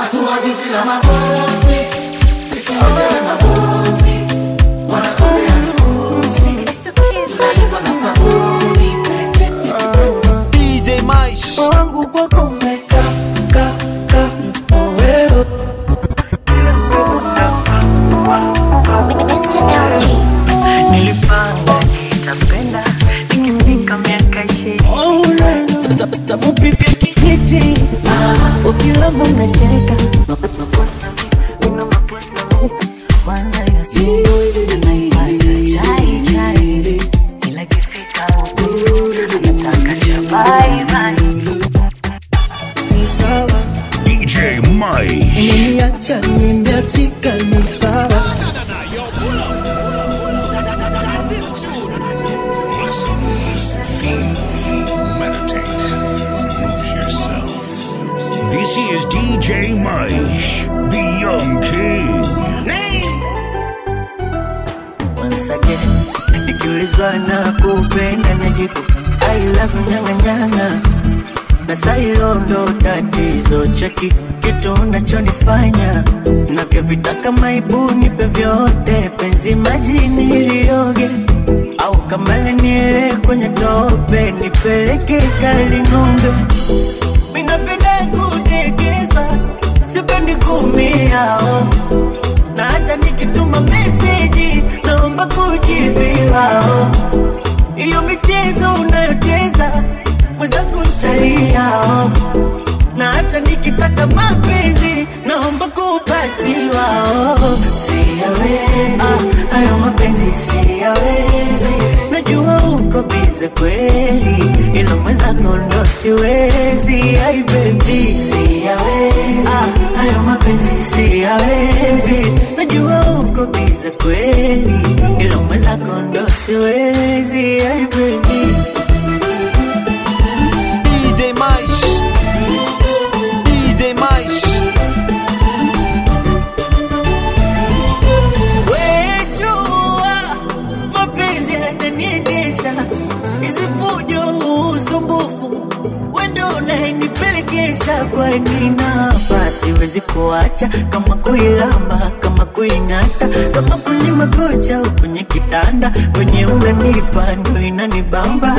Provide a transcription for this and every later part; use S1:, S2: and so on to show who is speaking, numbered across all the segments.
S1: hatuagizi na mabosi sisi wenyewe mabosi wanatolea mikosi tunalipa na sabuni
S2: DJ Maish
S3: wangu kwako umeka ka ka wewe
S4: nilipanga nitapenda nikifika miaka ishirini
S3: tapupipia kijiti ukilamba unacheka
S4: kwanza ya siku anaipata chai chai ila kifika huku anataka cha bye bye
S3: ni sawa
S5: DJ Maish.
S3: umeniacha nimeachika ni sawa
S5: Meditate. Lose yourself. This is DJ Maish, the Young King.
S4: once again nikiulizwa na kupenda najibu I love you nyanga nyanga na sailo ndo tatizo cheki kitu unachonifanya navyovitaka maibu nipe vyote penzi majini ilioge au kama leniele kwenye tope nipeleke kalinumbe minapenda kudekeza sipendi kumiao na hata nikituma meseji naomba kujibiwao hiyo michezo unayocheza mwenzangu ntaliao na hata nikitaka mapenzi naomba kupatiwao siyawezi ah, hayo mapenzi siyawezi najua uko bize kweli ila mwenzako ndo siwezi ai bebi siyawezi ah, hayo mapenzi siyawezi najua uko bize kweli ila mwenzako ndo siwezi ai bebi
S2: DJ Maish DJ Maish
S4: Wejua mapenzi yananiendesha, hizi fujo, usumbufu, wendo unayenipelekesha. Kwani napa siwezi kuacha, kama kuilamba, kama kuing'ata, kama kwenye makocha au kwenye kitanda, kwenye unanipa ndo inanibamba.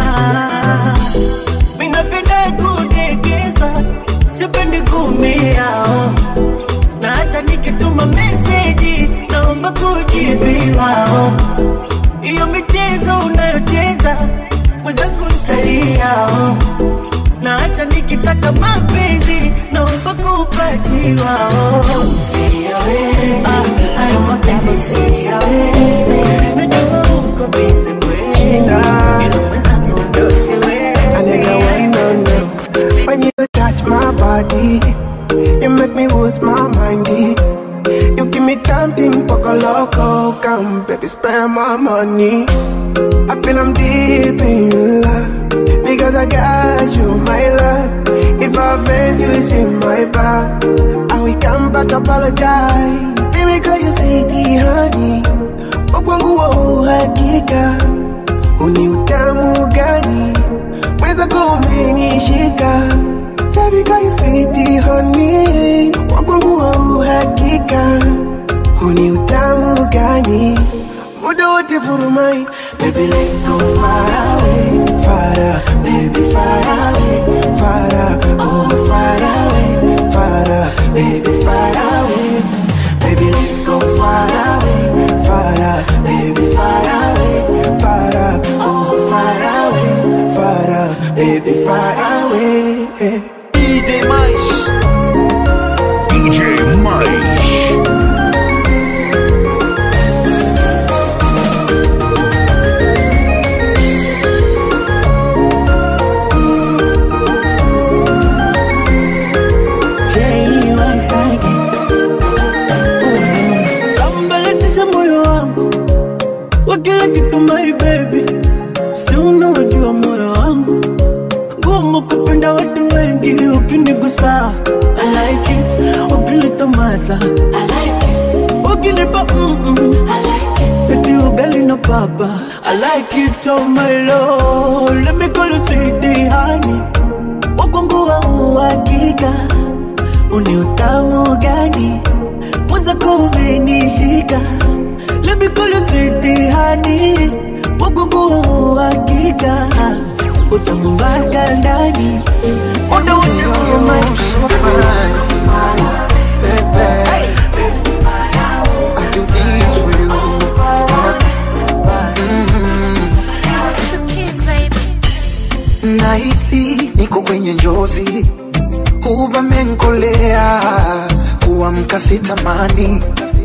S4: Mimi napenda kudekeza, sipendi kumiao na hata nikituma meseji naomba kujibiwao. Hiyo michezo unayocheza mwenzangu ntaliao, na hata nikitaka mapenzi naomba kupatiwao. Siyawezi ah, hayo mapenzi siyawezi, najua uko busy kweli, ila mwenzangu ndo siwezi.
S6: A nigga wanna know when you touch my body, you make me lose my mind. eh. You give me something poco loco, come baby spend my money. I feel I'm deep in love because I got you, my love. If I offend you, it's in my back. And we come back apologize. Let me call you sweetie honey. Wakwangu wa uhakika, uni utamu gani? mwenzako umenishika Shabika you sweet honey Wakwangu wa uhakika Huni utamu gani Muda wote furumai Baby let's go far away Far away, baby far away Far away, oh far away Far away, baby far away Baby let's go far away Far away, baby far away Far away, oh far away Far away, baby far away
S2: DJ Maish
S5: DJ Maish.
S4: Sambalatisha moyo wangu wa kila kitu my baby, si unajua moyo wangu ngumu kupenda watu wengi, ukinigusa I like it, ukinitomasa I like it, ukinipa mm -mm. I like it, eti ugali na papa I like it, oh my lord, let me call you sweetie honey, wakwangu wa uhakika uni utamu ndani mwenzako umenishika Let me call you sweetie honey Wagugu hakika Utambaka ndani Wonder when you
S6: You're
S4: remind
S6: so fine, baby. I do this for you.
S7: It's the kids, baby.
S6: Nahisi niko kwenye njozi, uvamenkolea kuamka sitamani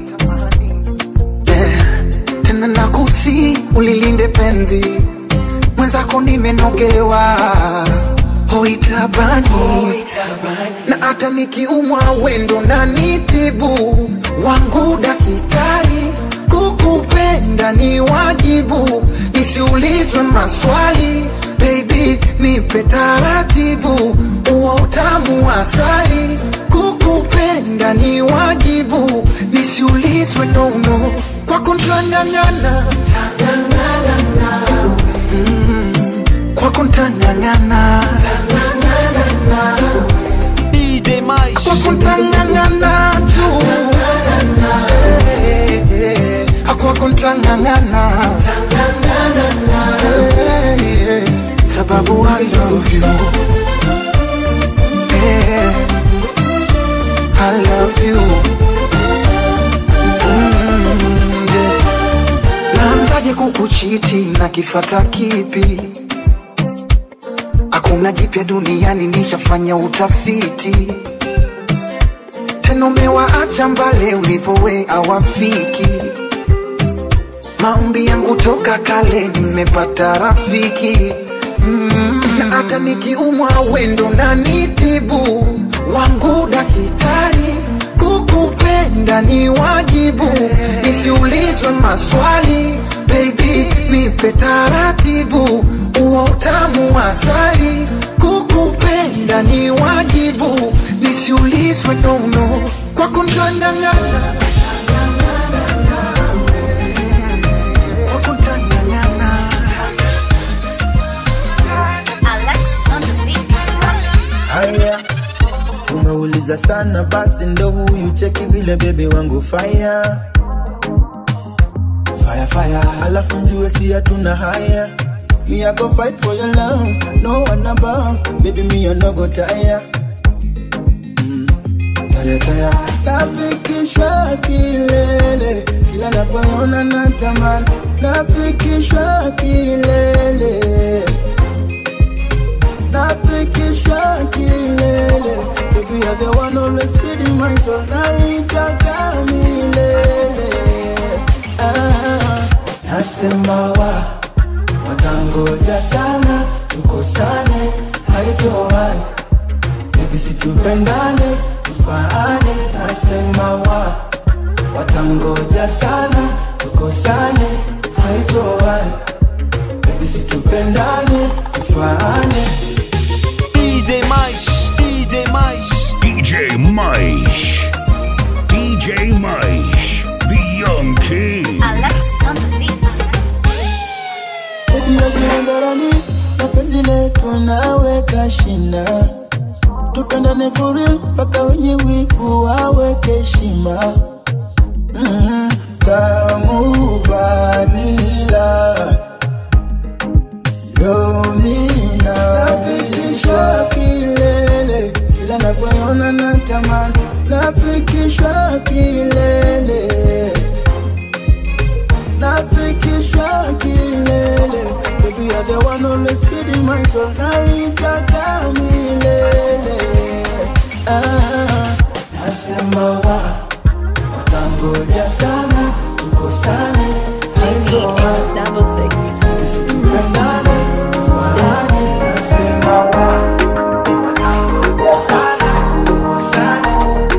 S6: yeah. Tena nakusi ulilinde penzi mwenzako, nimenogewa hoitabani na hata nikiumwa wendo na nitibu wangu daktari, kukupenda ni wajibu, nisiulizwe maswali baby, nipe taratibu, uo utamu wa asali, kukupenda ni wajibu, nisiulizwe nono, kwako ntang'ang'ana kwako ntang'ang'ana
S2: DJ Mais.
S6: kwako ntang'ang'ana tu Eh, eh, eh. kwako ntang'ang'ana Eh, eh, sababu I love you Eh, I love you Mm, yeah. Naanzaje kukuchiti na kifata kipi? Hakuna jipya duniani, nishafanya utafiti. Tena umewaacha mbale ulipowe awafiki. Maombi yangu toka kale, nimepata rafiki mm. Na hata nikiumwa wendo na nitibu wangu daktari, kukupenda ni wajibu, nisiulizwe maswali baby, nipe taratibu, uo utamu wa asali, kukupenda ni wajibu, nisiulizwe nono, kwako ntang'ang'ana kwako ntang'ang'ana
S7: Alexis on the beat.
S3: Haya, umeuliza sana, basi ndo huyu cheki vile bebe wangu fire fire fire, alafu mjue si hatuna haya. Me I go fight for your love, no one above, baby me I no go tire. Mm, tire tire, nafikishwa kilele, kila napoona natamani, nafikishwa kilele nafikisha kilele Baby you're the one always feeding my soul Nalitaka milele ah, Nasema wa Watangoja sana Tukosane Haitowai Baby situpendane Tufaane Nasema wa Watangoja sana Tukosane Haitowai Baby situpendane Tufaane
S2: DJ Mais. DJ Mais.
S5: DJ Maish. DJ Maish. The Young King.
S7: Alexis on the beat.
S3: Baby yajiangarani mapenzi letu naweka shina tupendane for real mpaka wenye wivu waweke heshima mm, tamu vanila domina nafikishwa kilele kila napoona natamani nafikishwa kilele nafikishwa kilele Baby you're the one always feeding my soul Nalitaka milele ah, Nasema wa Watangoja sana Tukosane Haitowai. Tupendane, tufanane Nasema wa Watangoja sana Tukosane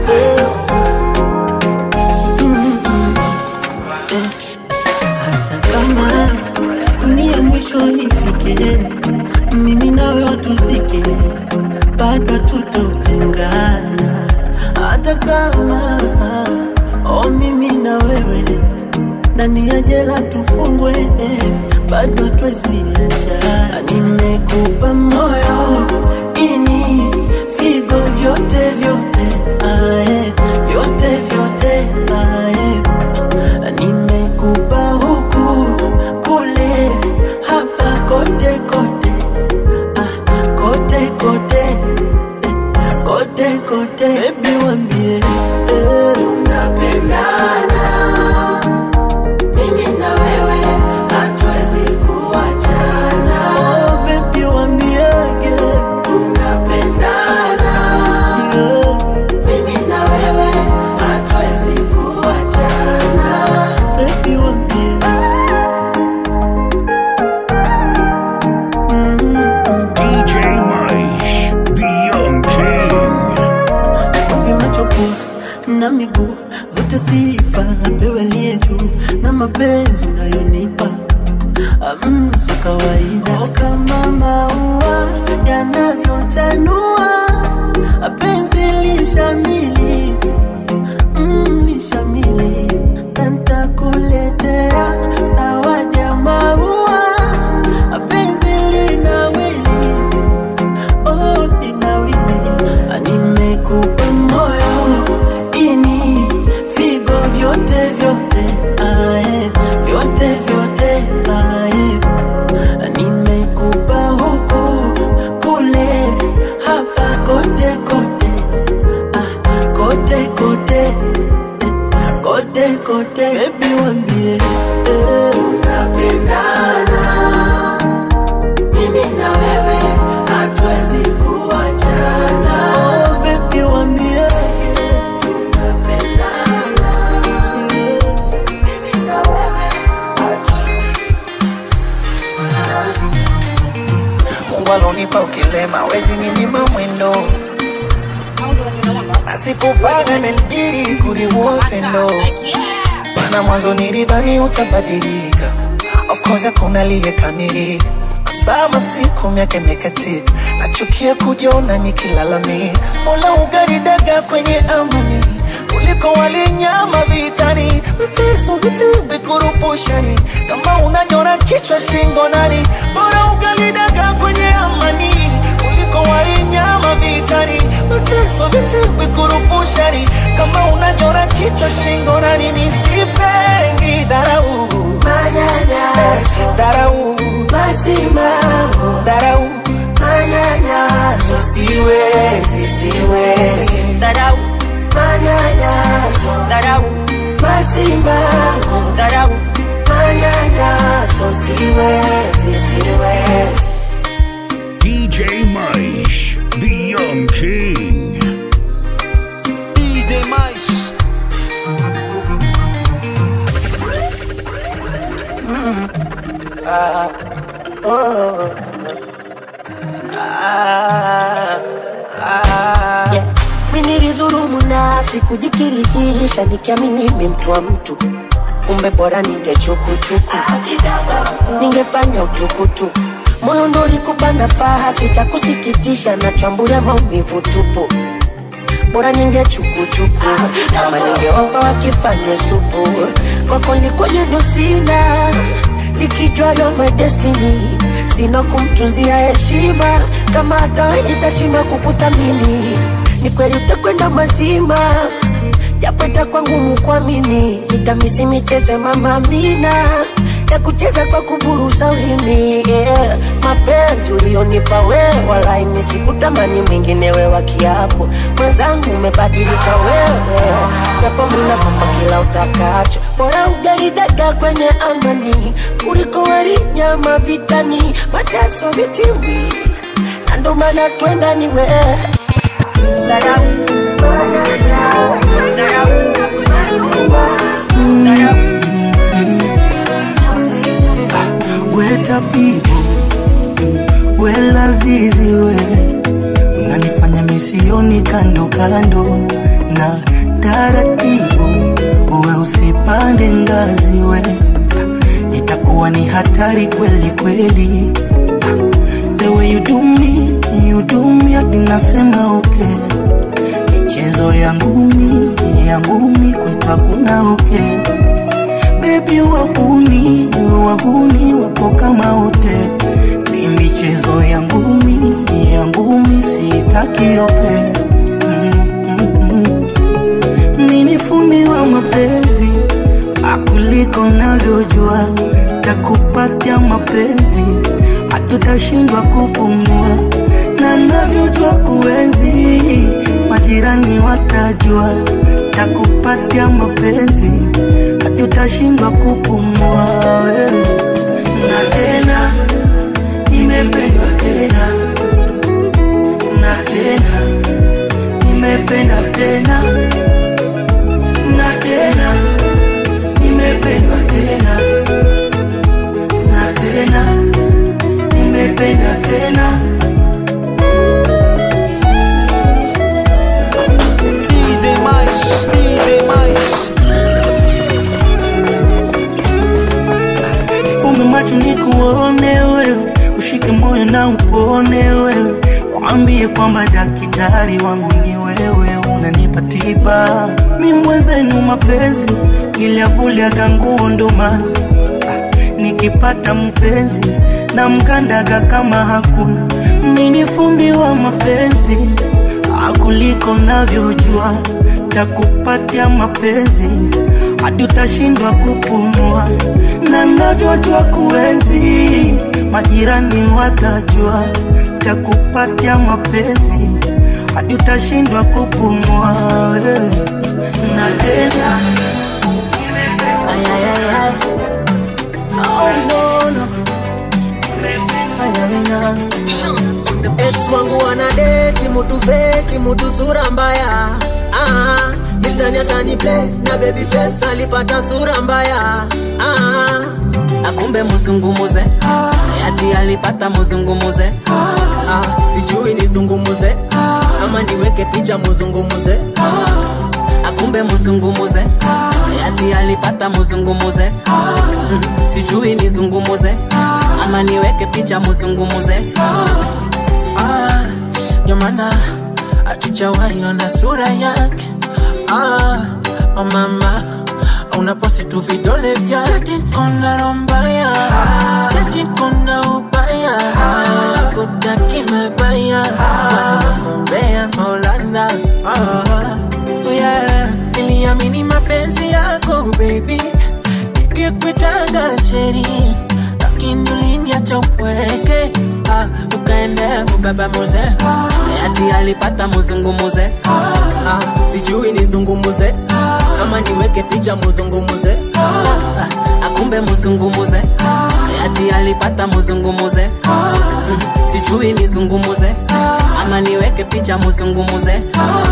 S4: hata kama dunia mwisho ifike, mimi nawe watuzike, bado tutotengana. Hata kama oh, mimi na wewe ndani ya jela tufungwe, bado tweziacha. Nimekupa moyo ini figo vyote vyote, ah, eh, vyote wambie eh. tunapendana mimi na wewe hatuwezi kuachana oh, baby wambiege tunapendana mimi na wewe hatuwezi kuachana baby wambie
S5: DJ Mice, the Young King.
S4: vimechopoa na miguu zote sifa apewe aliye juu na mapenzi unayonipa mm, sio kawaida oh, kama maua yanavyochanua penzi lishamili mm, lishamili na nitakuletea zawadi ya maua penzi linawili oh, linawili nimekupa moyo ini vigo vyote vyote ae, vyote vyote ae. nimekupa huku kule hapa kote kote ah, kote kote eh, kote kote bebi wambie eh. tunapendana mimi na wewe hatuwezi kuachana. Oh, baby wambie
S1: Mungu alonipa ukilema, wezi ninyima mwendo na sikupanga imenibidi kuliua upendo maana mwanzo nilidhani utabadilika of course hakuna aliyekamilika sama siku miaka imekatika nachukia kujiona nikilalamika mola ugaridaga kwenye amani kuliko walinyama vitani mateso vitimbi kurupushani kama unanyora kichwa shingo nani bora ugalidaga kwenye amani kuliko walinyama vitani mateso vitimbi kurupushani kama unanyora kichwa shingo nani nisipengi dharau
S4: manyanyaso
S1: dharau
S4: masimamo
S1: dharau
S4: manyanyaso
S1: siwezi siwezi
S4: dharau manyanyaso
S1: dharau
S4: masimamo
S1: dharau
S4: manyanyaso siwezi siwezi
S5: DJ Mice, the Young King.
S2: DJ Mice.
S8: Yeah. Mi nilizurumu nafsi kujikirihisha nikiamini mi mtu wa mtu kumbe bora ningechukuchuku ningefanya utukutuku moyo ndo ulikupa nafasi cha kusikitisha na chambulia maumivu tupu bora ningechukuchuku ama ningeomba wakifanye supu kwako nikwenye ndo sina nikijua yo my destiny sina kumtunzia heshima kama hata wewe nitashindwa kukuthamini ni kweli utakwenda mazima japo itakuwa ngumu kuamini nitamisi michezo ya mama Amina ya kucheza kwa kuburuza ulimi yeah. mapenzi ulionipa wewe walai mimi sikutamani mwingine we wa kiapo mwenzangu umebadilika wewe japo mimi nakupa kila utakacho bora ugali dagaa kwenye amani kuliko wali nyama vitani mateso vitimbi na ndo maana twenda ni wewe
S3: wetapivo welazizi we unanifanya misioni kando kando na taratibu uwe usipande ngazi we itakuwa ni hatari kweli kweli the way you do me you do me hadi nasema okay michezo ya ngumi ya ngumi kwetu hakuna okay bebi wahuni wahuni wapo kama wote mi michezo ya ngumi ya ngumi sitaki oke mi ni fundi wa mapenzi akuliko navyojua takupatia mapenzi hatutashindwa kupumua na navyojua kuenzi maji
S4: majirani watajua takupatia mapenzi hadi utashindwa kupumua wewe na tena nimependwa tena na tena nimependa tena na tena nimependwa tena na tena nimependa tena
S2: DJ Mais, DJ Mais.
S4: Funge macho nikuone wewe, ushike moyo na upone wewe, waambie kwamba daktari wangu ni wewe, unanipa tiba. Mi mwenzenu mapenzi niliavuliaga nguo ndo maana ah, nikipata mpenzi na mkandaga kama hakuna. Mi ni fundi wa mapenzi ah, kuliko navyojua, takupatia mapenzi hadi utashindwa kupumua, na navyojua kuenzi, majirani watajua, takupatia mapenzi hadi utashindwa kupumua wewe. na tena Ay, ay, ay, ay. Oh, no, no. Ay, ay, ay.
S9: ex wangu wanadeti mutu feki mutu sura mbaya ah, nilidhani atani play na baby face alipata sura mbaya ah,
S10: akumbe muzungumuze ati alipata muzungumuze
S9: ah, sijui nizungumuze ama niweke picha muzungumuze
S10: akumbe muzungumuze ati alipata muzungumuze Mm, sijui nizungumuze ama niweke picha muzungumuze
S1: Ah, ndio maana hatujawahi ona sura yake ah, oh mama unaposti tu vidole vyake kona rombaya seti kona ubaya sikutaki mebaya kumbea maulana ah, yeah. niliamini mapenzi yako baby nikikwitanga sheri lakini uliniacha upweke ah, ukaenda mubaba muze
S10: ati alipata muzungumuze
S9: ah, sijui nizungumuze ama niweke picha muzungumuze
S10: akumbe muzungumuze ati alipata muzungumuze Mm, sijui nizungumuze ama niweke picha muzungumuze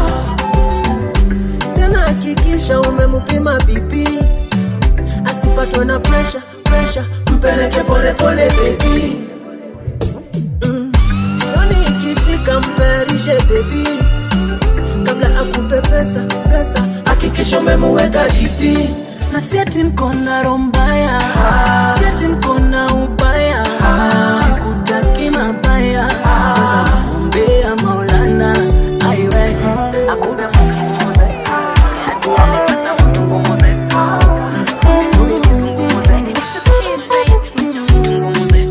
S9: tena hakikisha umemupima bipi asipatwe na presha presha mpeleke polepole bebi mm. jioni ikifika mtayarishe bebi kabla akupe pesa pesa hakikisha umemuweka dipi na sieti mkona rombaya sieti mkona ubaya sikutaki mabaya Weza kuombea maulana aiwe
S10: akumbe muzungumuze ati alipata muzungumuze Mm, sijui nizungumuze
S7: Mr. Kids, baby.
S10: muzungumuze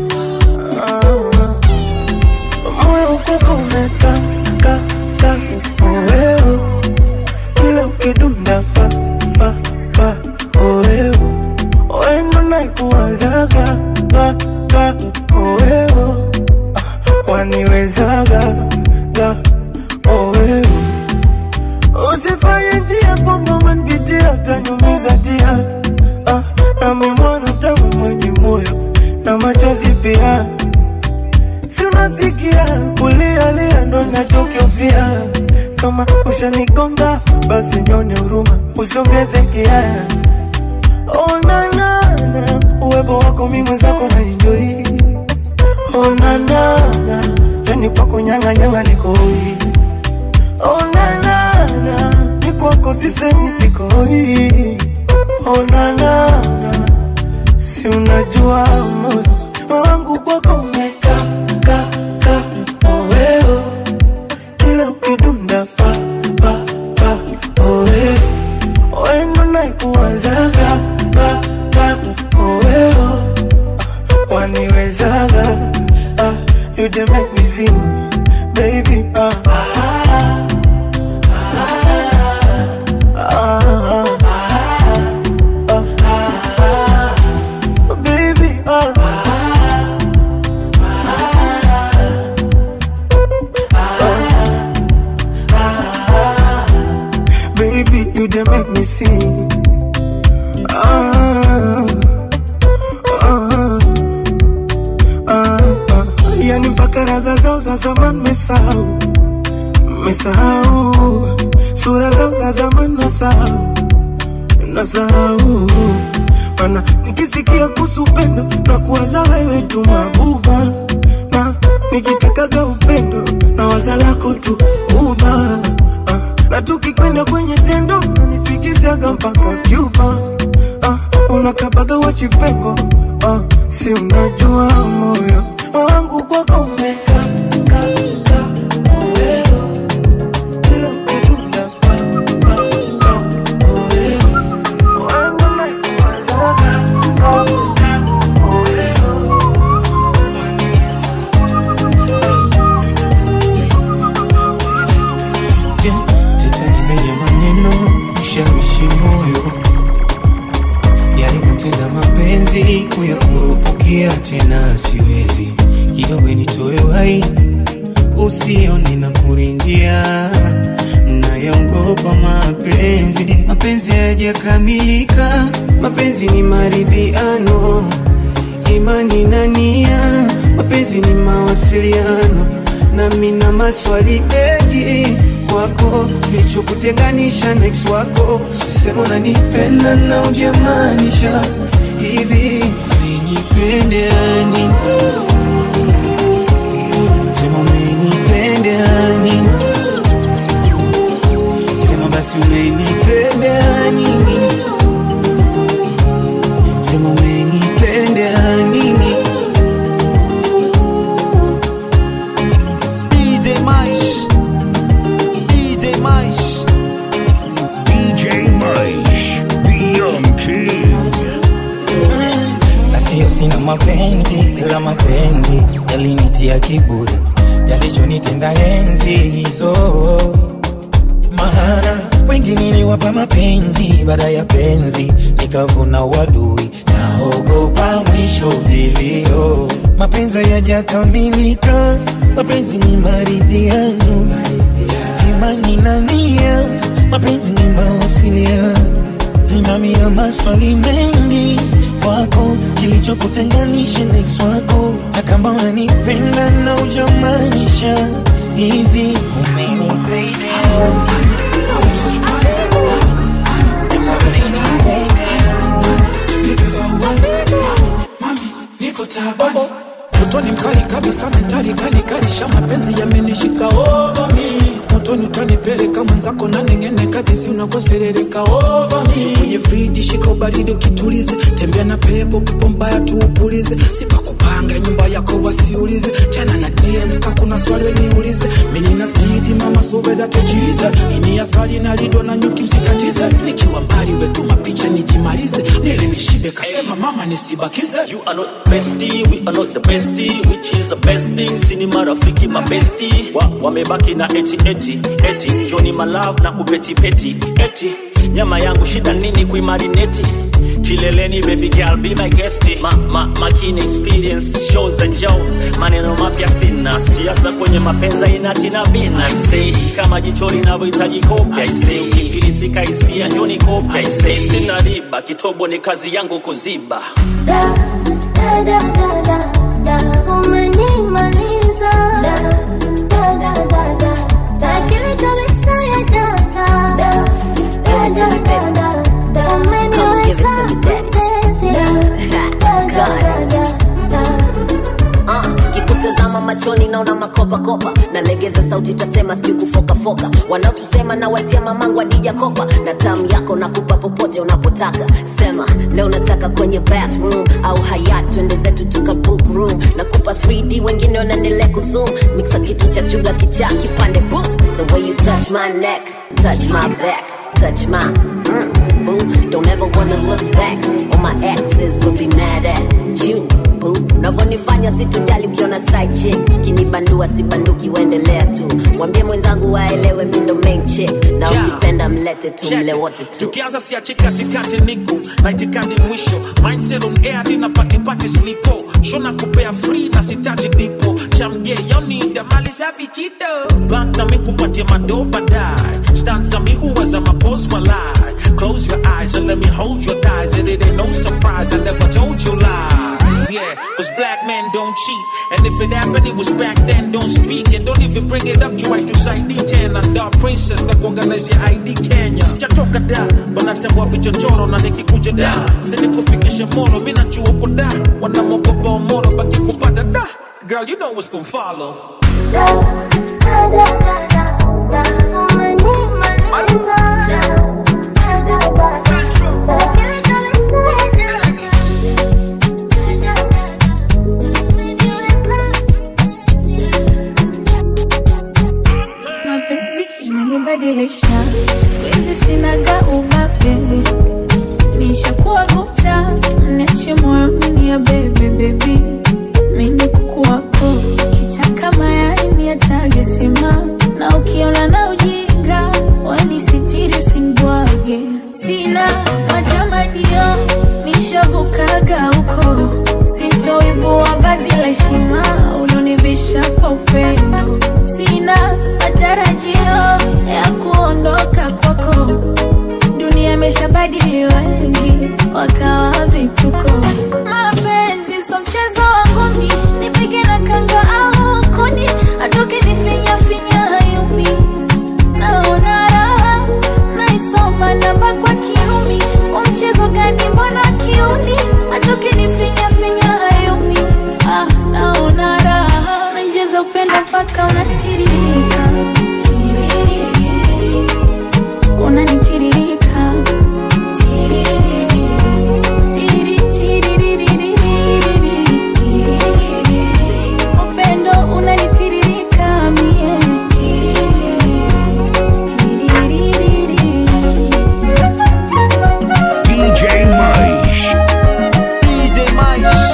S4: moyo ukoko umeka ka ka oeo kila ukidunda pa pa pa oeo oendo naikuwazaga ka ka oeo Ah, waniwezaga ga oeo usifanye njia kwamba umenipitia utanyumiza dia ah, nami mwana tangu mwenye moyo na machozi pia si unasikia kulialia ndo nachokiofia kama ushanigonga basi nyone huruma usongeze kiaya onanana uwepo wako mi mwenzako na enjoi onanana yani kwako nyang'anyanga nikoi onanana ni kwako sisemi sikoi onanana si unajua moyo wangu kwako umeka ka ka oweo kila ukidunda pa pa pa oweo oendo naikuwazaga ka ka oweo Ah, waniwezaga ah, you dey make me sing baby ah. Ah, ah, ah, ah, baby ah.
S6: you they make me sing. Ah, ah, ah, ah. Yani mpaka radha zao za zamani mesahau, mesahau sura zao za zamani nasahau, nasahau mana nikisikia kuhusu upendo na kuwaza wewe tu mabuba, na nikitakaga upendo na waza lako tu uba ah, na tukikwenda kwenye tendo nanifikishaga mpaka Cuba ah, unakabaga wachipengo ah, si unajua moyo wangu kwako umeka ka, ka, uweo. Kila ukidunda pa, pa, pa, uweo. Wangu naikuwazaga, ka, ka, uweo. Yeah, tetani zenye maneno ushawishi moyo yalivyotenda mapenzi kuyakurupukia tena siwezi kidogo nitoe wai usione na kuringia nayaogopa mapenzi mapenzi hayajakamilika mapenzi ni maridhiano imani na nia mapenzi ni mawasiliano nami na maswali mengi kwako kilichokutenganisha na ex wako sisema unanipenda na ujamaanisha hivi umenipenda nini sema umenipenda nini sema basi umenipenda nini sema umenipenda nini
S2: DJ Mais, DJ Mais,
S5: DJ Mice, the Young King.
S11: na sio sina mapenzi ila mapenzi yalinitia kiburi yalichonitenda enzi hizo maana wengi niliwapa mapenzi baada ya penzi nikavuna wadui naogopa mwisho vilio mapenzi yajakamilika mapenzi ni maridhiano imani na nia mapenzi ni mawasiliano nami ya maswali mengi kwako kilichokutenganisha na ex wako na kama unanipenda na ujamaanisha hivi
S1: niko tabani motoni mkali kabisa mentali kali kalisha mapenzi yamenishika over me motoni utanipeleka mwenzako na nengene kadisi unavyoserereka over me kwenye friji shika ubaridi ukitulize tembea na pepo pepo mbaya tuupulize sipakupanga nyumba yako wasiulize chana na DMs kakuna swali niulize mimi na speed mama sobeda tekilize ini asali na lindo na nyuki msikatize nikiwa mbali wetu mapicha nikimalize nile nishibe kasema mama nisibakize
S12: You are not bestie, we are not the bestie Which is the best thing, sini marafiki mabesti wa, Wamebaki na eti eti eti Johnny my love na kupeti peti eti Nyama yangu shida nini kuimarineti Kileleni baby girl be my guest ma, ma, makini experience shows and show Maneno mapya sina Siasa kwenye mapenza inati na vina I say Kama jicho linavyohitaji kopya I say Ukifilisika hisia njoni kopya I say Sina riba kitobo ni kazi yangu kuziba
S13: Da, da, da, da, da, da, umenimaliza. Da, da, da, da, da, da, akili kabisa ya data. Da, da, da, da, da, da, umeniweza mpenzi. Da, da, da, da, da, da.
S14: Uh, kikutazama machoni naona makopakopa nalegeza sauti tasema sijui kufokafoka wanaotusema na waitia mamangu adija kopa na tamu yako nakupa popote unapotaka sema leo nataka kwenye bathroom au hayat twende zetu tuka book room nakupa 3d wengine wanaendelea kuzoom mixa kitu cha chuga kichaa kipande boom the way you touch my neck touch my back touch my mm, boo don't ever wanna look back all my exes will be mad at you boo unavyonifanya situjali ukiona side chick kinibandua sibanduki uendelea tu mwambie mwenzangu waelewe mi ndo main chick na
S1: Yeah.
S14: ukipenda mlete tu mle wote tu
S1: tukianza siachi katikati niko na itikadi mwisho mindset on air nina patipati slipo shona kupea free na sitaji dipo chamge yonida mali safi chito bank na mikupatia mado baadaye stanza mi huweza mapose walai close your eyes and let me hold your thighs and it ain't no surprise I never told you lies yeah cause black men don't cheat and if it happened it was back then don't speak and don't even bring it up twice to side D10 and dark princess na kuorganize ya ID Kenya sijatoka da wanatambua vichochoro na nikikuja da sinikufikishe moro mi najua uko da wanamogopa omoro baki kupata da girl you know what's gonna follow
S15: mapenzi imenibadilisha siwezi sinaga ubabe nishakuwa guta mniache moyoni ya bebe bebi mini kuku wako kitaka mayai ni atage sima na ukiona na ujinga weni sitiri usimbwage sina matamanio nishavukaga huko simtowivu wa vazi la heshima ulonivisha kwa upendo sina matarajio ya kuondoka kwako dunia imeshabadili wengi wakawa vituko mapenzi so mchezo wangu mi nipige na kanga au kuni atoke nifinya finya hayumi naona raha naisoma namba kwa kiumi umchezo gani mbona kiuni atoke nifinya finya hayumi ah, naona raha nainjeza upendo mpaka unatiririka Tiririri. unanitiririka Tiririri. Tiri, tiririri. Tiririri. upendo unanitiririka mie Tiririri. Tiririri.
S5: DJ Maish.
S2: DJ Maish.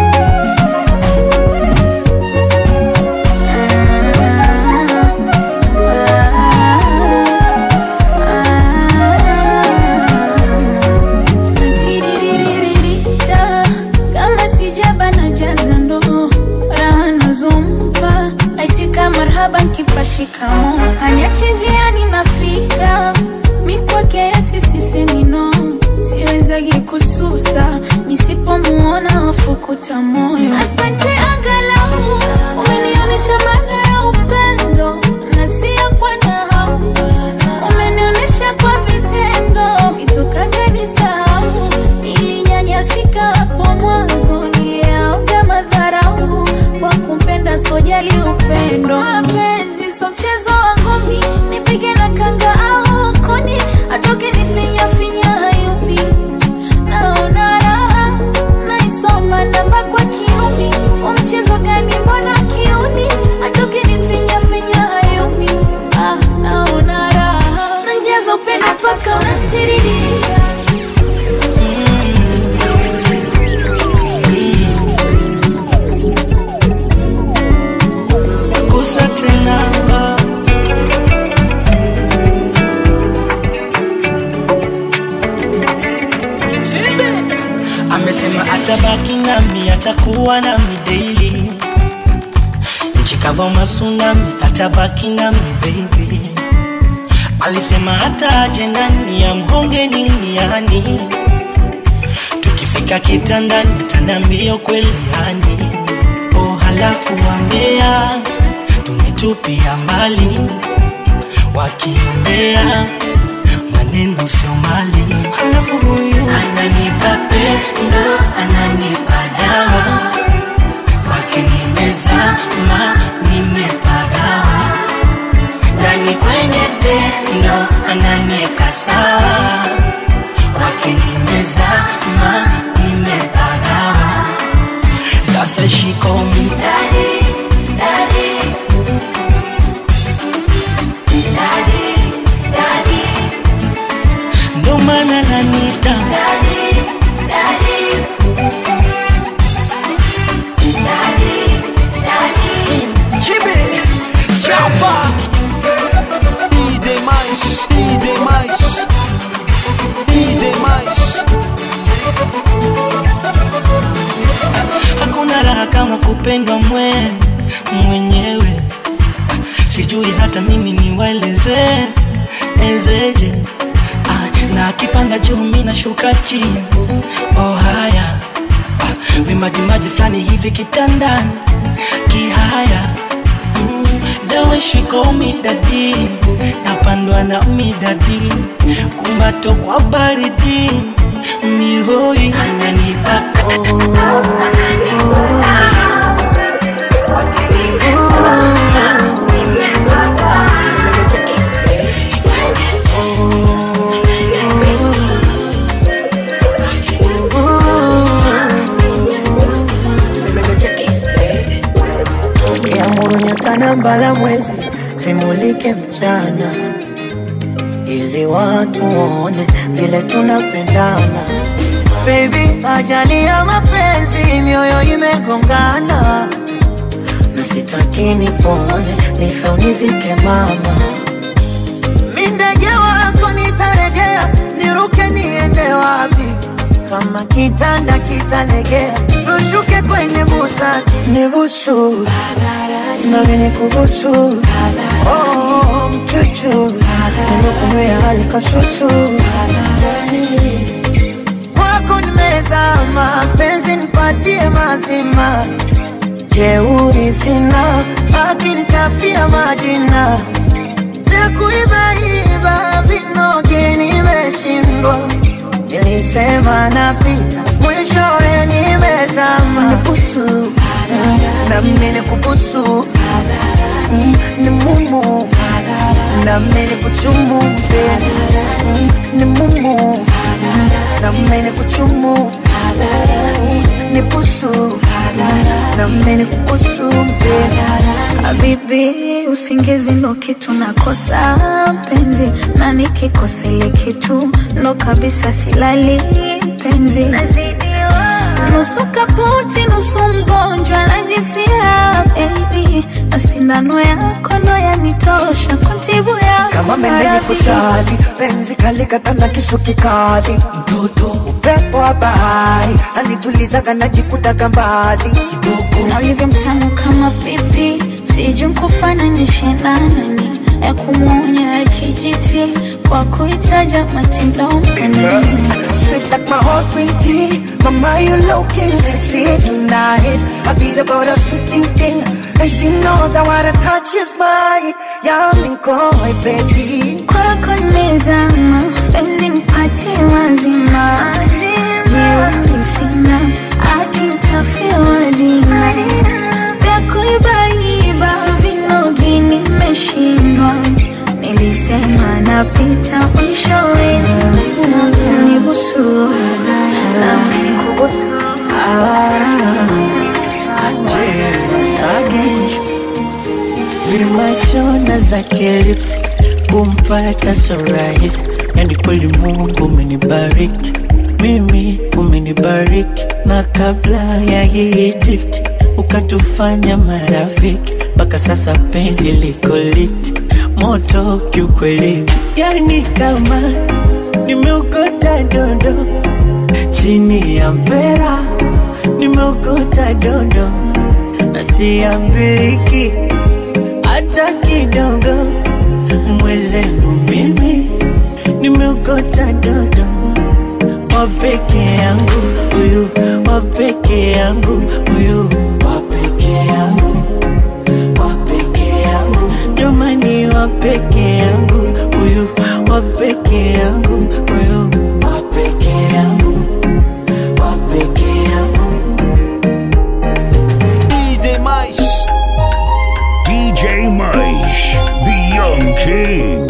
S15: Natiriririka, kama sijaba na jaza ndoo raha nazompa aitika marhaba nkipa shikamo aniache njiani nafika mikwake yasisisemino siwezagi kususa nisipomuona wafukuta moyo asante angalau umenionyesha maana ya upendo na siya kwa nahau umenionyesha kwa vitendo sitokaga nisahau nilinyanyasika hapo mwanzo niliaoga madharau kwa kumpenda sojali upendo mapenzi so mchezo wangu mi nipige na kanga au kuni atoke nifinya finya hayumi naona raha naisoma namba kwa kiumi umchezo gani mbona kiuni atoke nifinya finya hayumi ah, naona raha nanjaza upendo mpaka unatiririka
S11: gusa tena amesema atabaki nami atakuwa nami daily nchikava masunami atabaki nami baby alisema hata aje nani amhonge niniani tukifika kitandani tanambio kweli yani oh halafu wambea tumetupia mbali wakiongea maneno sio mali halafu huyu ananipa pendo ananipa dawa kwake nimezama nimepagawa ndani kwenye tendo ananieka sawa kwake nimezama nimepagawa sasa shikomi daddy, daddy. Daddy, daddy. ndo maana mpendwa mwe mwenyewe sijui hata mimi niwaeleze ezeje ah, na akipanda juu mi nashuka chini oh haya ah, vimajimaji fulani hivi kitandani kihaya mm, the way she call me daddy napandwa na midadi kumbato kwa baridi mihoi ananipa
S16: Ukiamuru nyota na mbala mwezi zimulike mchana, ili watu waone vile tunapendana. Baby, ajali ya mapenzi, mioyo imegongana, na sitaki nipone, nife unizike mama. Mi ndege wako nitarejea, niruke niende wapi? Kama kitanda kitalegea, tushuke kwenye busati, nibusu nami nikubusu, oh, mchuchu, nimekunywea hali kasusu, kwako nimezama, penzi nipatie mazima, jeuri sina, akinitafia majina vya kuibaiba vinoge nimeshindwa nilisema napita mwishowe nimezama nibusu nami nikubusu Mm, ni mumu nami nikuchumu mpenzi Mm, ni mumu nami nikuchumu ni busu nami nikubusu mpenzi
S15: Habibi, usingizi ndo kitu nakosa penzi, na nikikosa ile kitu ndo kabisa silali penzi. Nusu kaputi, nusu mgonjwa, najifia baby, na sindano yako ndo yanitosha kuntibu yako
S16: kama mendeni
S15: maradhi.
S16: kuchali penzi kalikatana kisu kikali mtoto upepo wa bahari anitulizaga najikutaga mbali kidogo
S15: na ulivyo mtamu kama pipi, sijui nkufananishe na nani ya kumwonya kijiti kwa kuitaja matindo mpenani
S16: Sweet like my heart green tea Mama, you looking sexy tonight I beat about a sweet thing thing And she knows that what I touch is mine Yeah, I'm in koi, baby
S15: kwako nimezama, penzi nipatie mazima, jeuri sina, akinitafia majina vya kuibaiba vinogi nimeshindwa, nilisema napita mwishowe nibusu na nikubusu
S4: Vimachona zake lips kumpata so rahisi, yani kweli Mungu umenibariki mimi, umenibariki na kabla ya hii Egypt ukatufanya marafiki, mpaka sasa penzi liko lit moto kiukweli, yani kama nimeokota dondo chini ya mpera, nimeokota dondo na siambiliki hata kidogo. Mwezenu mimi nimeokota dodo wa peke yangu, huyu wa peke yangu, huyu wa peke yangu, wa peke yangu, jamani, wa peke yangu, huyu wa peke yangu, huyu wa peke yangu, wa peke yangu.
S5: DJ Mice. DJ Mice, the Young King.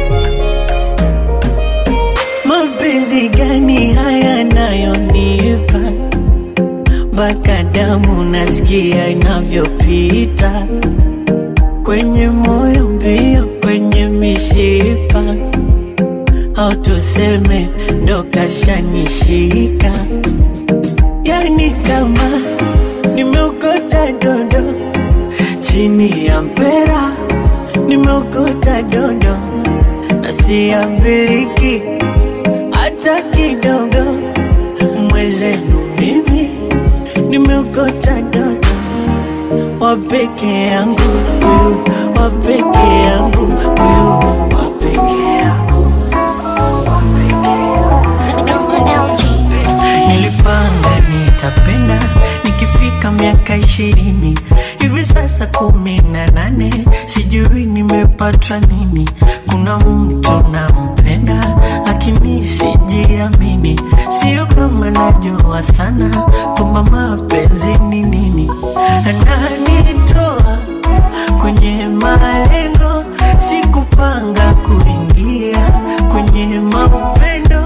S4: Mapenzi gani haya nayonipa mpaka damu nasikia inavyopita kwenye moyo mbio, kwenye mishipa, au tuseme ndo kashanishika, yani kama nimeokota dondo chini ya mpera, nimeokota dondo na siambiliki hata kidogo. Mwezenu mimi nimeokota dodo peke yangu huyu wa peke yangu huyu wa peke yangu nilipanga nitapenda nikifika miaka ishirini hivi sasa kumi na nane sijui nimepatwa nini kuna mtu nampenda lakini sijiamini sio kama najua sana kwamba mapenzi ni nini ananitoa kwenye malengo sikupanga kuingia kwenye maupendo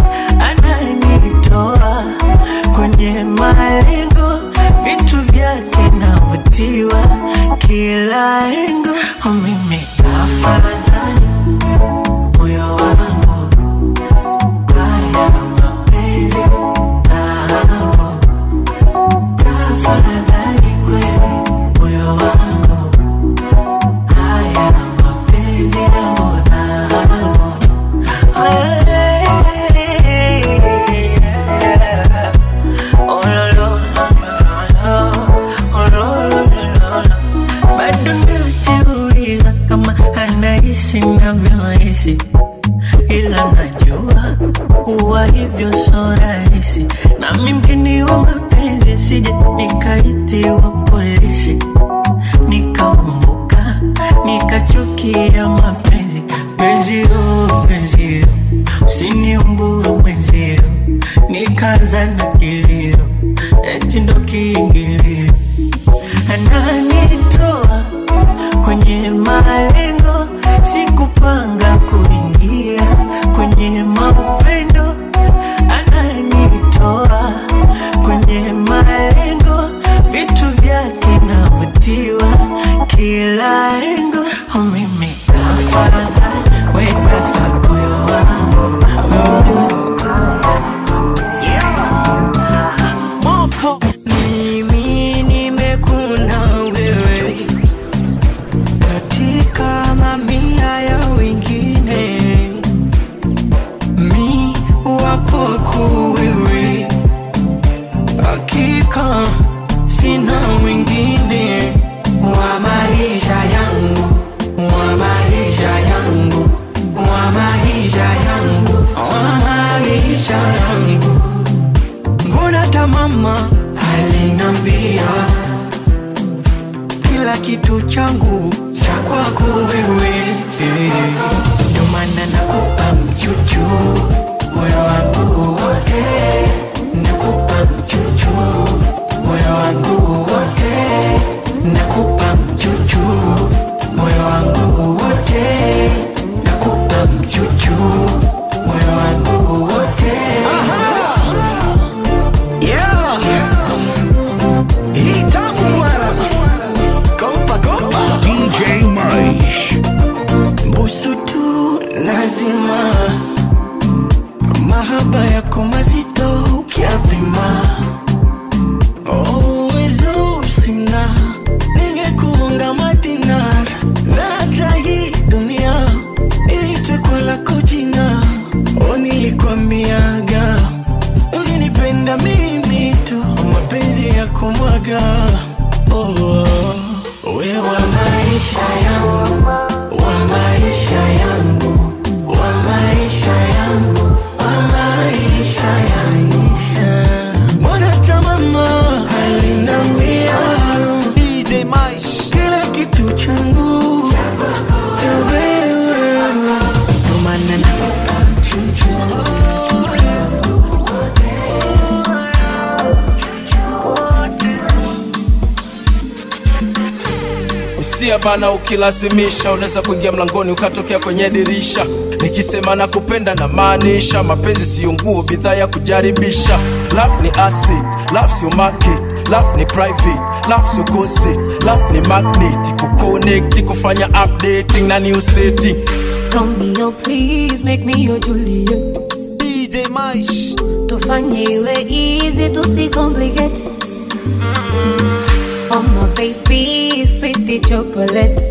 S4: ananitoa kwenye malengo vitu vyake navutiwa kila engo Oh, mimi afadhali moyo wangu haya mapenzi nao tafadhali kweli moyo wangu haya mapenzi yangu nao bado najiuliza kama anahisi navyohisi ila najua kuwa hivyo so rahisi nami mgeni wa mapenzi sije nikaitiwa polisi nikambuka nikachukia mapenzi penzio penzio usiniumbue mwenzio nikaanza na kilio eti ndo kiingilio ananitoa kwenye malengo sikupanga kuingia kwenye maupendo ananitoa kwenye malengo vitu vyake navutiwa kila engo Oh, mimi afadhali wekafa moyo wangu
S17: Moko mimi nimekuna wewe katika mamia ya wengine, mi wako wewe, hakika sina mwingine wa maisha yangu, wa maisha yangu, wa maisha yangu, wa maisha yangu mbona hata mama alinambia kila kitu changu cha kwako wewe eh. ndio maana nakupa mchuchu moyo wangu wote nakupa mchuchu moyo wangu wote nakupa mchuchu moyo wangu wote nakupa mchuchu moyo wangu wote Yeah. Hii tamu bwana. Kompa, kompa.
S5: DJ Maish.
S17: Busu tu lazima mahaba yako mazito ukiapima uwezo sina ningekuunga madinar na hata hii dunia iitwe kwa lako jina o nilikwambiaga ukinipenda mimi tu mapenzi ya kumwaga oh, oh. we wa maisha yangu wa maisha yangu wa maisha yangu wa maisha yangu mbona hata mama alinambia DJ Maish kila kitu changu ni wewe ndo maana nakupa
S18: usia bana ukilazimisha unaweza kuingia mlangoni ukatokea kwenye dirisha nikisema na kupenda na maanisha mapenzi siyo nguo bidhaa ya kujaribisha love ni acid love sio market love ni private love sio concert love ni magnet kuconnect kufanya updating na new setting
S19: Romeo, please make me your Juliet.
S2: DJ Maish.
S19: Tufanye iwe easy, tusicomplicate. Oh my baby, sweetie chocolate.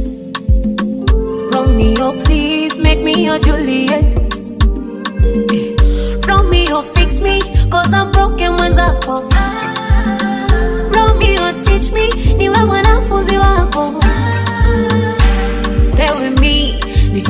S19: Romeo, please make me your Juliet. Eh, Romeo, fix me, cause I'm broken mwenzako. Romeo, teach me, niwe mwanafunzi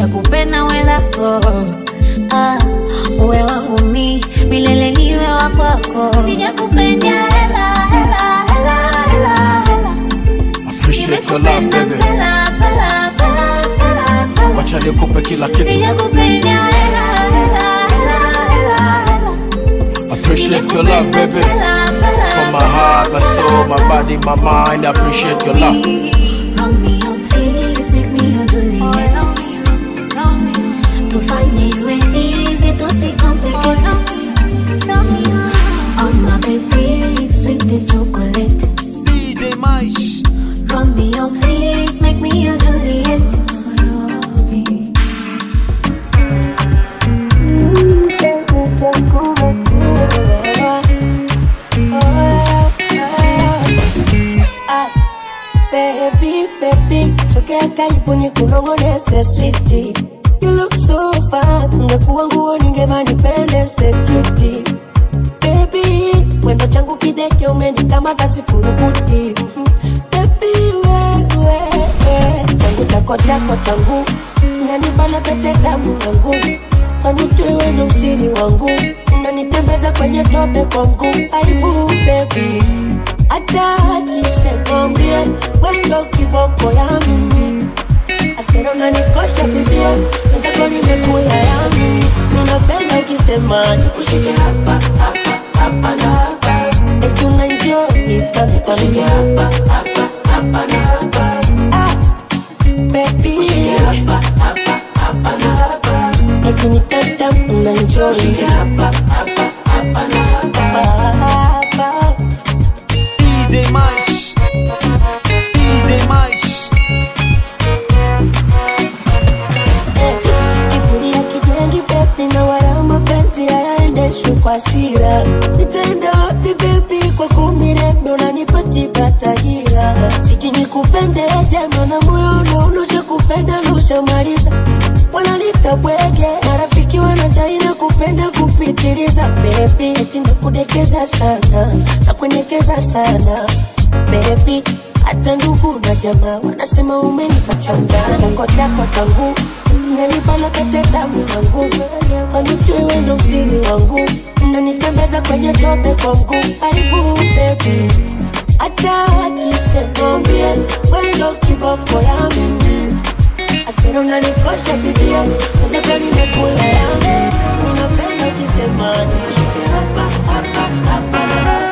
S19: nishakupenda wenzako ah, uwe wangu mi milele niwe wa kwako sijakupenda hela hela hela hela hela
S18: Appreciate your love, baby.
S19: Salam, salam, salam, salam, salam.
S18: Wacha nikupe kila kitu.
S19: Sijakupenda hela hela hela hela hela
S18: Appreciate your love, baby.
S19: Salam, salam,
S18: From my heart, my soul, my body, my mind. I appreciate your love.
S19: Romeo, please make me your Juliet. Tufanye iwe easy, tusicomplicate. Oh my baby, sweet the chocolate.
S2: DJ Maish.
S19: Romeo, please make me your Juliet.
S8: Ah, Baby, baby, sogea karibu nikunong'oneze switi. You look so fine, ungekuwa nguo ningevaa nipendeze cutie. Baby, mwendo changu kideke umenikamata sifurukuti. Mhm. Baby, wewe, we, changu chako chako changu unanibana pete damu yangu kanijue wendo usiri wangu unanitembeza kwenye tope kwa mguu aibu baby hata akisekwambie wendo kiboko ya mimi asera unanikosha bibia wenzako nimekula ya mimi minapenda ukisema nikushike hapa hapa hapa na hapa eti unaenjoy kanikanike hapa hapa hapa na hapa ah, baby hapa hapa hapa na hapa eti nitata unaenjoy hapa hapa hapa na hapa
S2: DJ Maish. DJ Maish.
S8: kiburi ya kijengi bebi na wala mapenzi hayaendeshwi kwa sira nitaenda wapi bebi kwa kumirembe unanipatipata hila siki nikupende jama na moyo unaonosha kupenda naushamaliza wanalita bwege marafiki wanadai na kupenda kupitiliza bebi eti nakudekeza sana nakuendekeza sana bebi hata ndugu na jamaa wanasema umenipa chanja chako chako changu unanipana pete damu yangu kanijue wendo usiri wangu unanitembeza kwenye tope kwa mguu aibu bebi hata akisekwambie wendo kiboko ya mimi asira unanikosha bibia wenzako nimekula yangu unapenda ukisema nikushike hapa hapa hapa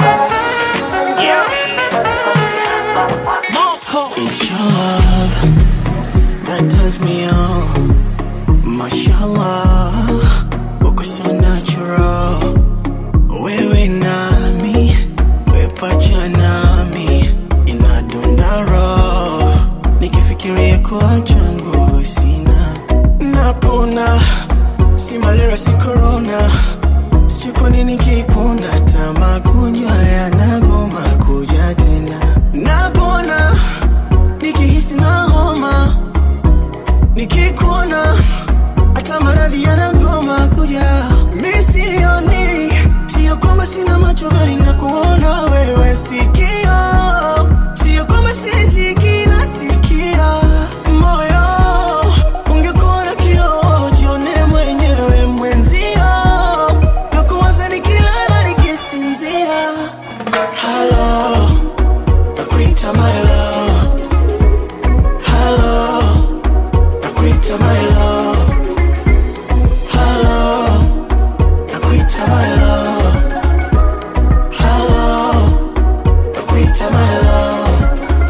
S20: It's your love that turns me on. Mashallah, uko so natural. Wewe nami, wepacha nami, inadunda roho. Nikifikiria kuacha nguvu sina, napona. Si malaria, si corona. Sijui kwa nini kikuna hata magonjwa yanagoma kuja tena. Napona nikihisi na homa, nikikuona hata maradhi yanagoma kuja. Mi sioni, sio kwamba sina macho bali nakuona wewe, sikio sio kwamba sisikii, nasikia moyo ungekuwa na kioo, jione mwenyewe mwenzio, nakuwaza nikilala nikisinzia. Hello, nakuita my love. Hello, nakuita my love. Hello, nakuita my love. Hello, nakuita my love.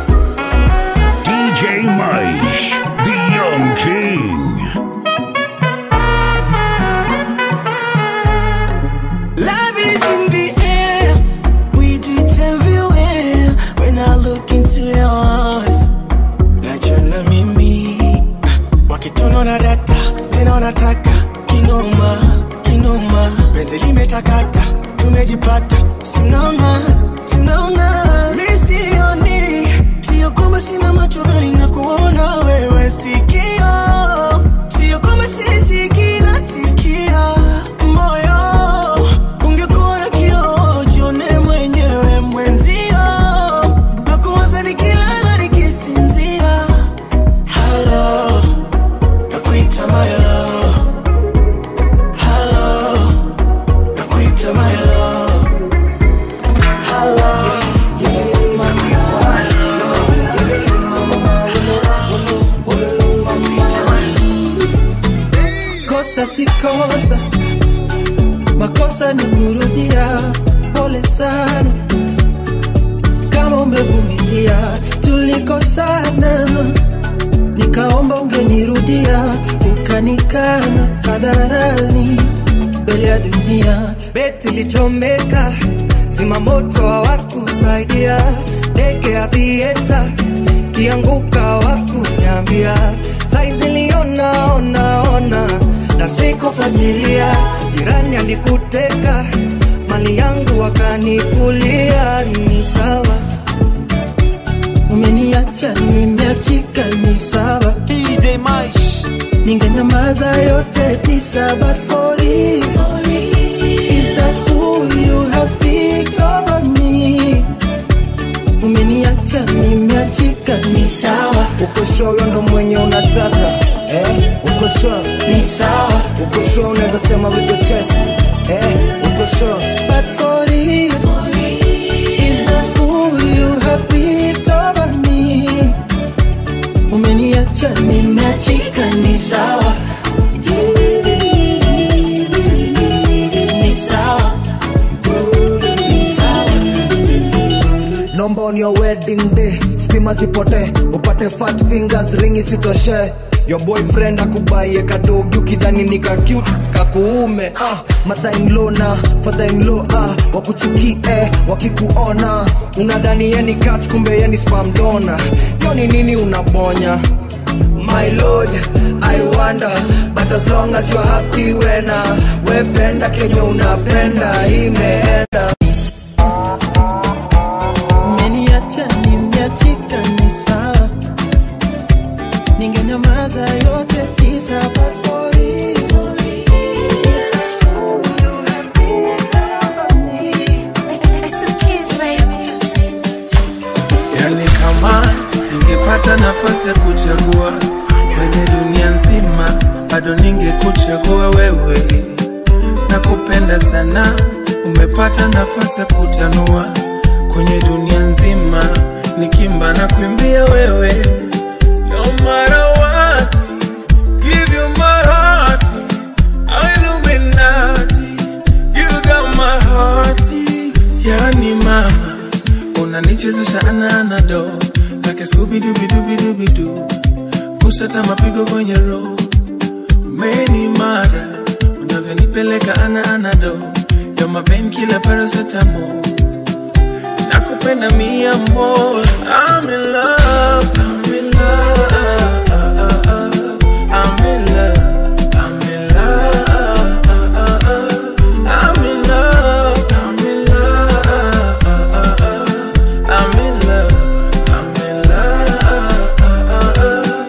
S5: DJ Maish, the Young King.
S20: Love is in the air. We do it everywhere. When I look into your eyes, najiona mimi wakitunaona data tena wanataka kinoma kinoma, penzi limetakata, tumejipata, sinaona sinaona, mi sioni, sio kwamba sina macho bali na kuona wewe, sikio sio kwamba sisikii, nasikia moyo ungekuwa na kioo, jione mwenyewe mwenzio, nakuwaza nikilala nikisinzia. Hello, nakuita my
S3: makosa makosa ni kurudia pole sana kama umevumilia tulikosana nikaomba ungenirudia ukanikana hadharani mbele ya dunia
S21: beti lichomeka zimamoto hawakusaidia ndege ya vieta kianguka hawakunyambia saizi liona ona ona na sikufuatilia jirani alikuteka mali yangu wakanikulia ni sawa
S3: umeniacha nimeachika ni sawa
S2: DJ Maish
S3: ningenyamaza yote tisa but for it is that who you have picked over me umeniacha nimeachika ni sawa
S21: uko sure ndo mwenye unataka eh? uko sure
S3: ni sawa
S21: uko sure unaweza sema with the chest eh? uko sure
S3: but for it is that who you have picked over me umeniacha nimeachika ni sawa ni sawa ni sawa
S21: nomba on your wedding day stima zipote upate fat fingers ring isitoshe your boyfriend akubaie kadogi ukidhani ni ka cute kakuume ah, mother-in-law na father-in-law ah, wakuchukie wakikuona unadhani yeni kat kumbe yeni spam donor yoni nini unabonya my lord i wonder but as long as you're happy wena wependa kenye unapenda imeenda
S3: umeniacha nimeachika ni sawa ningenyamaza yote tisa but for it
S22: yani kama ningepata nafasi ya kuchagua kwenye dunia nzima bado ningekuchagua wewe nakupenda sana umepata nafasi ya kutanua kwenye dunia nzima nikimba na kuimbia wewe no matter what give you my heart Illuminati you got my heart yani mama unanichezesha ananado like skubidubidubidubidu kusata mapigo kwenye roho meni mada unavyonipeleka ana anado yo mapen kila parasetamo nakupenda mia more I'm in love, I'm in love, I'm in love, I'm in love, I'm in love, I'm in love, I'm in love, I'm in love.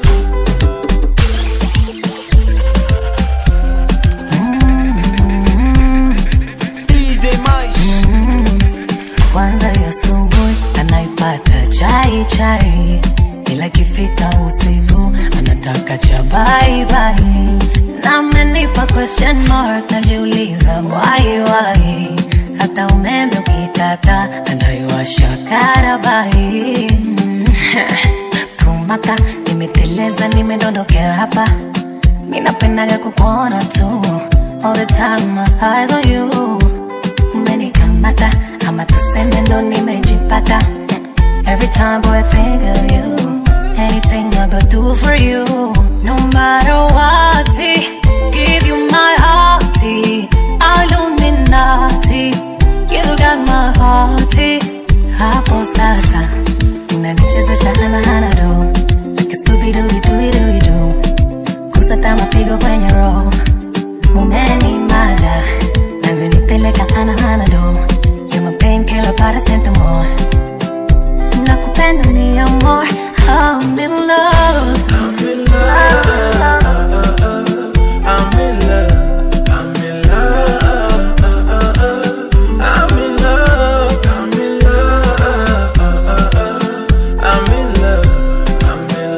S2: DJ Maish
S23: kwanza ya asubuhi anaipata chai chai, ila ikifika usiku anataka cha bye bye. Na amenipa question mark, najiuliza why why, hata umeme ukikata anaiwasha karabai kumaka nimeteleza, nimedondokea hapa, minapendaga kukuona tu all the time, my eyes on you umenikamata ama tuseme ndo nimejipata every time boy I think of you anything I go do for you no matter what give you my heart Illuminati you got my heart hapo sasa unanichezesha hana hana do like a Scooby Doo Doo Doo Doo kusata mapigo kwenye roho umenimada navyonipeleka ana hana do You're my painkiller paracetamol nakupenda ni amor I'm in love
S22: I'm in love. I'm in love. I'm in love. I'm in love. I'm in love. I'm in love. I'm in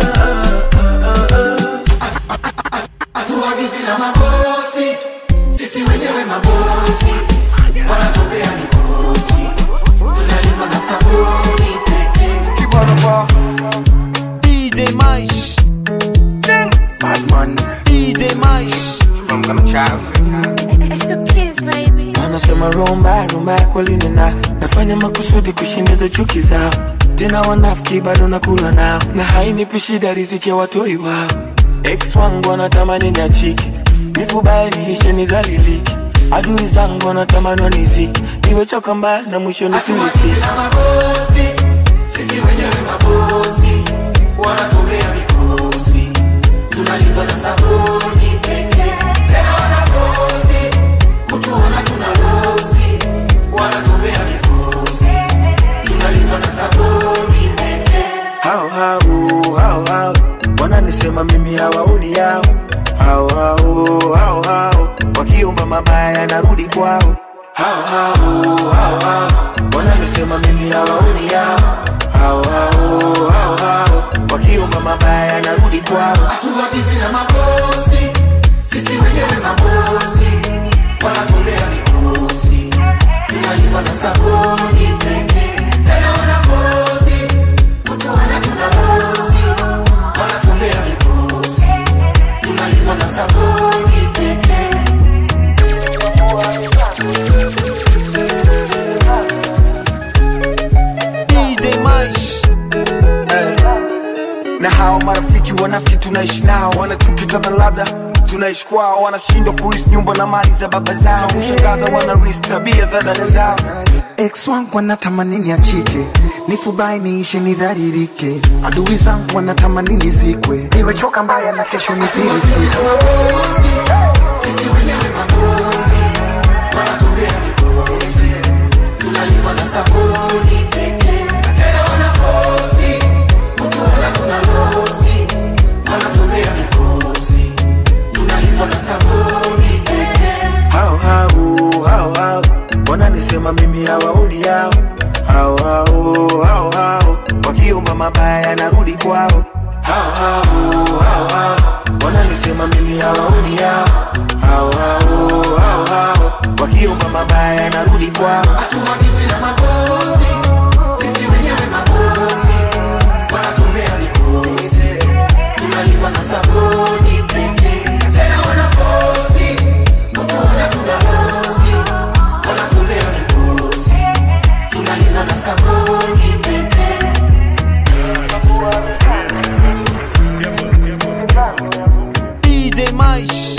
S22: love.
S1: hatuagizi na mabosi sisi wenyewe mabosi wanatopea mikosi tunalipa na sabuni pekee
S2: DJ Maish
S3: Badman
S2: DJ Maish
S3: I'm gonna
S13: It's the kids, baby.
S3: wanasema rumba rumba ya kweli nina nafanya makusudi kushindiza chuki zao tena wanafiki bado nakula nao na hainipi shida riziki ya watoi wao ex wangu wanatamani niachiki nifubaye niishe nidhaliliki adui zangu wanatamani waniziki nimechoka mbaya na mwisho nifilisiki
S1: sisi wenyewe mabosi wanatumia mikosi tunalindwa na sabuni pekee tena wanabosi kutuona tuna losi wanatumia mikosi tunalindwa na sabuni pekee
S3: hao hao hao hao wananisema mimi hawaoni yao hao hao hao hao wakiomba mabaya narudi kwao hao hao hao hao wananisema mimi hawaoni yao hao hao hao hao wakiomba mabaya narudi kwao
S1: hatuwagizi na mabosi sisi wenyewe mabosi wanatumbea mikosi tunalindwa na sabuni pekee tena wanabosi kutuona tuna bosi wanatumbea mikosi tunalindwa na sabuni pekee
S3: DJ Maish eh. na hao marafiki wanafiki tunaishi nao wanachuki kadha labda tunaishi kwao wanashindwa kuris nyumba na mali za baba zao kushangaza wanaris tabia za dada zao
S7: ex wangu wanatamani niachike nifubai niishe nidharirike adui zangu wanatamani nizikwe niwechoka mbaya na kesho nifilisike
S1: sisi wenyewe mabosi wanatumbea mikosi tunalindwa na sabuni pekee tena wanafosi kutuona tuna losi wanatumbea mikosi tunalindwa na sabuni pekee
S3: hao hao hao hao wananisema mimi hawaoni yao hao hao hao hao wakiomba mabaya narudi kwao hao hao hao hao wananisema mimi hawaoni yao hao hao hao hao wakiomba mabaya narudi kwao
S1: hatuwagizi na mabosi sisi wenyewe mabosi wanatumbea mikosi tunalindwa na sabuni pekee tena wanafosi kutuona tuna losi wanatumbea mikosi tunalindwa na sabuni pekee
S2: DJ Maish